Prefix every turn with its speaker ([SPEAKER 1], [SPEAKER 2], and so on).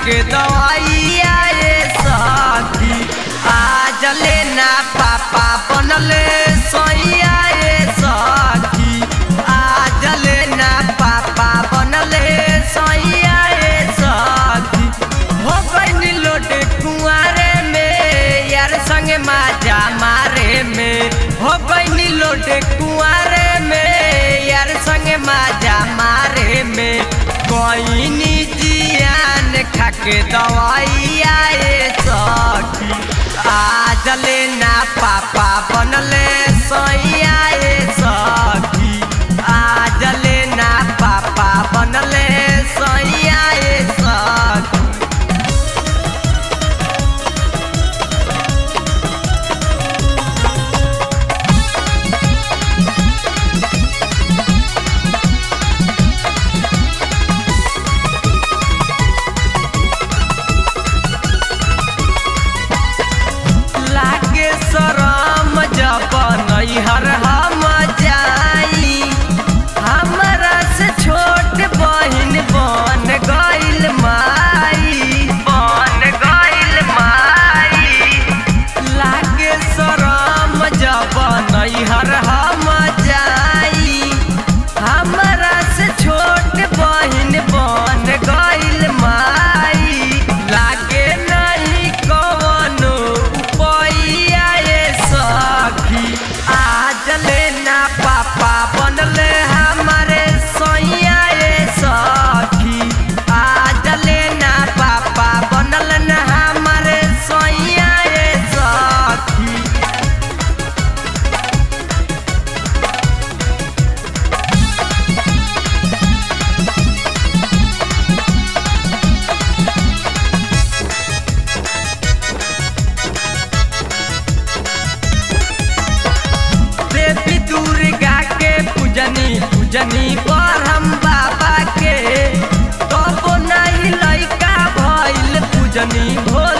[SPEAKER 1] के दवाइया ये सखी आज लेना पापा बनले सैया ये सखी आज लेना पापा बनले सैया ये सखी हो गई लोटे कुआरे में यार संगे माजा मारे में हो गई लोटे कुआरे में यार संगे माजा मारे में कोई जियान खाके दवाइया ये सखी आज लेना पापा बनले सैया ये सखी आज लेना पापा बनले सैया ये सखी लागे शरम जब नैहर हम जाई हमरा से छोट बहिन बन गइल माई बन गइल माई लागे शरम जब नैहर हम जाई हमरा से छोट बहिन बन गइल माई लागे नहीं कवनो उपाया ये सखी आज लेना पापा बनले हमारे सैया ये सखी आज लेना पापा बनल न हमारे सैया ये सखी देवी दुर्गा के पूजनी पूजनी पर हम बाबा के तब नहीं लैका भइल पूजनी भोले